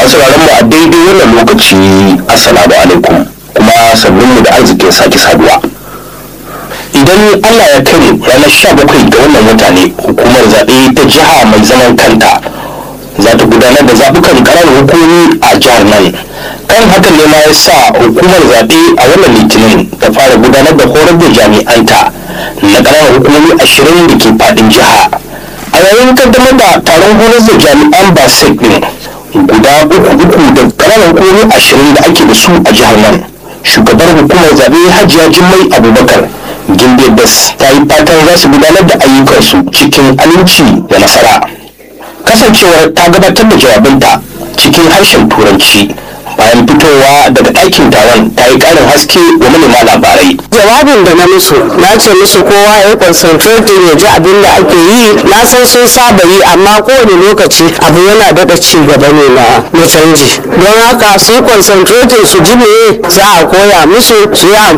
masu mu a daidai wannan lokaci assalamu alaikum kuma sannun mu da arzikin sake saduwa idan allah ya kai ranar sha bakwai ga wannan wata ne hukumar zaɓe ta jiha mai zaman kanta za ta gudanar da zaɓukan ƙananan hukumomi a jihar nan kan hakan ne ma ya sa hukumar zaɓe a wannan litinin ta fara gudanar da horar da jami'anta na ƙananan hukumomi ashirin da ke faɗin jiha a yayin kaddamar da taron horar da jami'an basek ɗin guda uku uku da ƙananan hukumomi ashirin da ake da su a jihar nan shugabar hukumar zaɓe hajiya jimmai abubakar gimbe bas ta yi fatan za su gudanar da ayyukansu cikin aminci da nasara kasancewar ta gabatar da jawabinta cikin harshen turanci bayan fitowa daga ɗakin taron ta yi ƙarin haske wa manema labarai jawabin da na musu na ce musu kowa ya concentrating ya ji abin da ake yi na san sun saba yi amma kowane lokaci abu yana daɗa ci gaba ne na na canji don haka su concentrating su ji me za a koya musu su yi